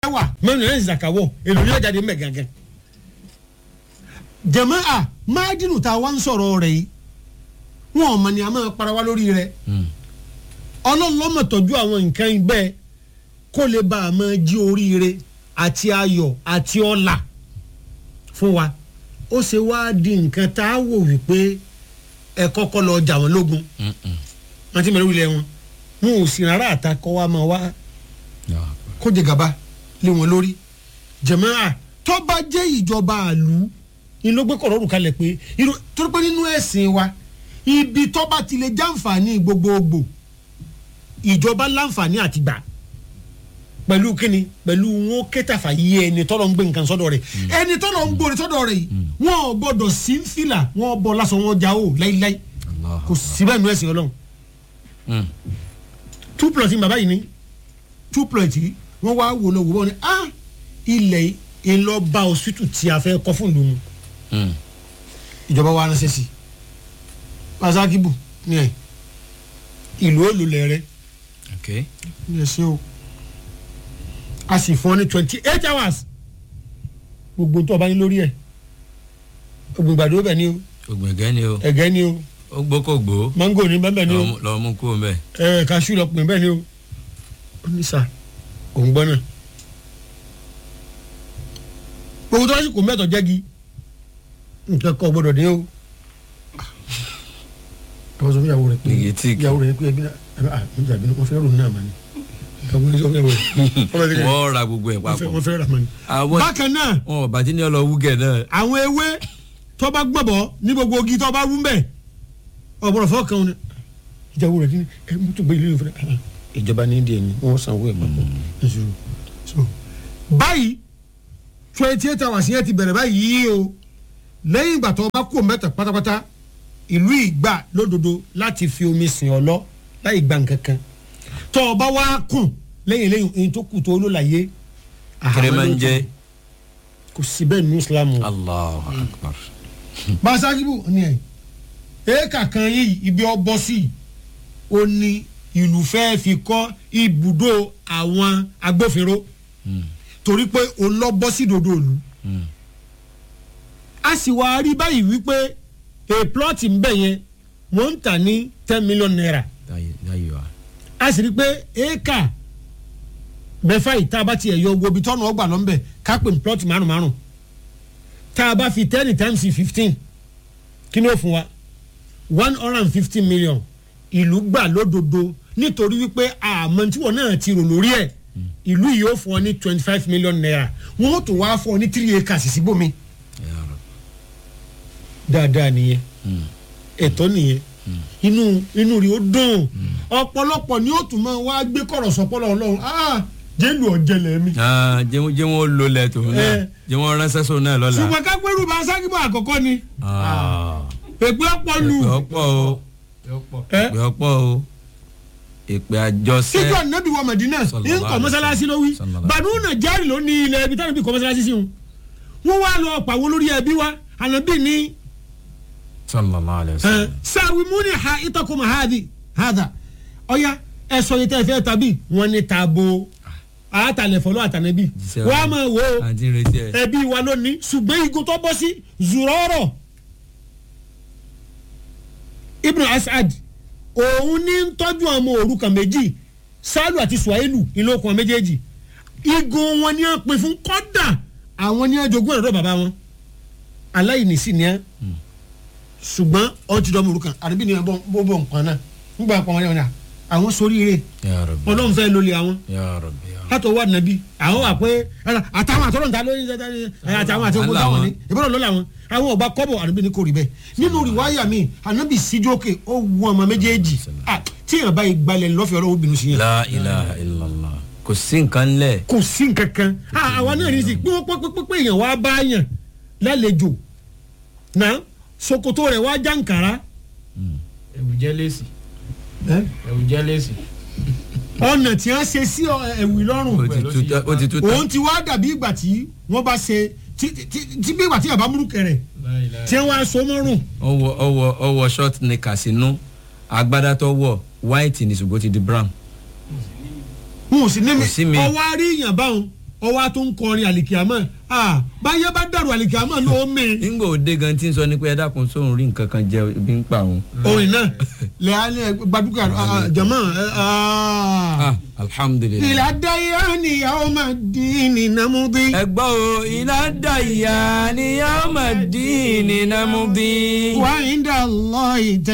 wà mẹ́rin náà zakawọ́ èlò ní ọjà dé mẹ́ gángan. jẹ̀mọ́ à máàdínù tá a wá ń sọ̀rọ̀ rẹ̀ yìí wọn ò mọ̀ ní a máa para wá lórí rẹ̀ ọlọ́lọ́mọ̀ tọ́jú àwọn nǹkan bẹ́ẹ̀ kó lè bá a máa jí oríire àti ayọ̀ àti ọlà fún wa ó ṣe wá di nǹkan tá a wò wípé ẹ kọ́kọ́ lọ jà wọ́n lógun wọn ti mẹ́rin wílẹ̀ wọn wọn ò sì rárá àtakọ́ wa máa wá kó jẹ gàba lé wọn lórí jẹ̀mọ́ra tó bá jẹ́ ìjọba àlù ni ló gbé kọ̀rọ̀rù kalẹ̀ pé irú- torí pé nínú ẹ̀sìn wa ibi tó bá ti lè jàǹfààní gbogbogbò ìjọba láǹfààní àti gbà pẹ̀lú kíni pẹ̀lú wọn kẹtàfà yí ẹni tọ́lọ̀ ń gbé nǹkan sọ́dọ̀ rẹ̀ ẹni tọ́lọ̀ ń gbóni sọ́dọ̀ rẹ̀ yìí wọn ò gbọ́dọ̀ sí ń fìlà wọn bọ́ lásán wọn já o láíláí kò síbẹ̀ nínú ẹ̀sìn ọlọ́run two plot ní bàbá yìí ní two plot yìí wọ́n wá wò lọ wò wọ́n ní ah ilẹ̀ ìlọba hospital tí a fẹ́ kọ́ fún ìlú mu ìjọba wa ránṣẹ́ sí pasakibu ní ẹ̀ ìlú olùlẹ̀ rẹ̀ ní ẹ̀ ṣe o a sì fún ọ ní twenty eight hours gbogbo tó o bá ní lórí ẹ̀ ògbìngbàdo bẹ̀ ni o ògbẹ̀gẹ́ ni o ẹ̀gẹ́ ni o ó gbókògbó mango ní bẹ́ẹ̀ ni o lọ́ọ́ mú kó mbẹ́. ẹ kaṣu lọ pin bẹ́ẹ̀ ni o ó ní sà òun gbọ́ náà gbogbo tó lásìkò mẹ́tọ̀ jẹ́gi nǹkan kan gbọ́dọ̀ dé o àwọn sọ fún ìyàwó rẹ pé Negative. ìyàwó rẹ pé ẹbí náà ẹbí ah mo jàbí náà wọ́n fẹ́ rò náà mà ní ìyàwó rẹ sọ fún ìyàwó rẹ wọ́n fẹ́ wọ́n ra gbogbo ẹ̀ wọ́n fẹ́- papọ̀. wọ́n fẹ́ rà mà ní. àwọn bákan náà wọn ò bàtí ní ọlọ wúgẹ̀ náà. àwọn ewé tó bá gbọ̀bọ̀ ní gbogbo ogi tó bá rú mbẹ̀ ọ̀bọ̀rọ̀ fọ́ kan ní ìjàwó rẹ̀ ní ẹ mú tó gbé ilé ìfẹ́ ah, ìjọba ní ìdí ẹni wọ́n sanwó ẹ̀ papọ̀ ẹ̀sùn so báyìí twenty eight hours yẹn ti bẹ̀rẹ̀ báyìí o lẹ́yìn ìgbà tó bá kó mẹ́ta pátápátá ìlú ìgbà lódodo láti fi omi sìn ọ lọ láì gba nǹkan kan tó o bá wá kùn lẹ́yìn lẹ́yìn èyí tó kù tó ló láyé kẹrẹ máa ń jẹ kò sí bẹ́ẹ̀ ní islam o Allahu Akbar. masajibu ni ẹ éèkà kan yìí ibi ọbọ sí ó ní ìlú fẹ́ẹ́ fi kọ́ ibùdó àwọn agbófinró torí pé òun lọ bọ́ sí dodo ìlú a sì wá rí báyìí wípé a plot ń bẹ̀ yẹn wọ́n ń tà ní ten million naira láyé wa. a sì rí pé éèkà mẹ́fà yìí tá a bá tiẹ̀ yọ owó ibi tọ́nà ọgbà lọ́nbẹ̀ ká pè ní plot márùn márùn tá a bá fi ten times fifteen kí ni ó fún wa one hundred and fifty million ìlú gbà lódodo nítorí wípé àmọ́ tí wọ́n náà ti rò lórí ẹ̀ ìlú yìí ó fún ọ ní twenty five million naira wọ́n ó tún wá fún ọ ní three acres síbòmí Ya Rabbi. dáadáa nìyẹn ẹ̀tọ́ nìyẹn inú inú rí ó dùn ọ̀pọ̀lọpọ̀ ni ó tún máa wá gbé kọ̀rọ̀ sọ́pọ̀lọ́ ọlọ́run ah jẹ́lu ọ̀jẹ̀lẹ̀ mi. Ah, jẹ́ wọ́n- jẹ́ wọ́n lo lẹ̀ tó náà Eh. jẹ́ wọ́n ránṣẹ́ sóun náà lọ́la. ṣùgbọ́n ká gbẹ́rù bá sákìbọ̀ àkọ́kọ́ ni Ah. èpè ọ̀pọ̀ lù èpè ọ̀pọ̀ o ẹ́ èpè ọ̀pọ̀ o èpè àjọṣẹ́. síjọ́ nẹ́bí wa Mẹ̀dínà Sallallahu ń kọ́ mọ́sálásí ló wí Sallallahu bàdú nàìjíríà ló ní ilẹ̀ ibi táwọn ibi kọ́ mọ́sálásí sí wọn wọ́n wá lọ pàwọ́ lórí ẹbí wa ànábì ní sallallahu alayhi wa sallam. sàwìmúni ha ìtọ́kùn mahadi hada ọ̀ya ẹ sọ yìí tẹ́ ẹ fẹ́ tàbí wọn ní tabo àtàlẹ̀ fọlọ́ àtànẹ́bí Jíṣẹ́ wọ́n á máa wò ó àti retí ẹ̀. ẹbí wa lónìí ṣùgbọ́n igun tó bọ́ sí zùrọ́rọ̀ ibn asad òun ní ń tọ́jú ọmọ òrukàn méjì sálù àti suwailu ìlókun méjèèjì igun wọn ni wọ́n pín fún kọ́dà àwọn ní ẹjọ́gún ẹ̀rọ bàbá wọn aláìní sí ni ẹ́ ṣùgbọ́n ọ̀n ti dọ́mọ òrukàn àdébí ni ẹ bọ́ bọ́ nǹkan náà nígbà kan wọn yẹn wọn ni àwọn soríire Ya Rabbi. ọlọ́run fẹ́ lólè àwọn Ya Rabbi. ya Rabbi. látọ̀ wà nàbí àwọn wà pé àtàwọn àtọ́rọ̀ níta lórí àtàwọn àti ogun táwọn ní ìbọ̀dọ̀ lọ́la wọn àwọn ọba kọ́bọ̀ ànábì ní kò rí bẹ́ẹ̀ nínú rìwáyà mi ànábì síjókè ó wù ọmọ méjèèjì Ah, tí èèyàn bá yìí gbalẹ̀ lọ́fẹ̀ẹ́ ọlọ́wọ́ bínú sí yẹn la ilaha illallah kò sí nǹkan lẹ̀. kò sí nǹkan kan Ah, àwa náà ní sí pé wọ́n pẹ́ pé èèyàn wá bá yàn lálejò náà sokoto rẹ̀ wá jàǹkàrà ẹ̀wù jẹ́ lẹ́sì ẹ̀wù jẹ́ lẹ́sì. ọ̀nà tí wọ́n ṣe sí ọ, ẹ̀wì lọ́rùn ó ti tú tán- ó ti tú tán. òun ti wá dàbí ìgbà tí wọ́n bá ṣe tí tí- tí bí ìgbà tí yàrá múrú kẹrẹ̀ tí wọ́n á so mọ́rùn ọwọ ọwọ ọwọ short knicker sínú agbádá tó wọ white ní ṣùgbọ́n ó ti di brown. wọn ò sì ní mi Kò sí mi. ọwọ́ àrí èèyàn báwọn ọwọ́ a tó ń kọrin àlìkìámọ̀ ah báyé bá dàrú àlìkìámọ̀ ní omi nígbà òde gan tí ń sọ ni pé ẹ dákun sóhun rí nǹkan kan jẹ ibi ń pa òun. orin náà lẹ́yìn gbadúgbà jama ah alhamdulilayi. ìlà dáyà ni yàwó máa dín ní nàmúdí. ẹ gbọ́ o ilá dàyà ni yàá máa dín ní nàmúdí. wà á ń dà lọ́ọ̀ ìtẹ́.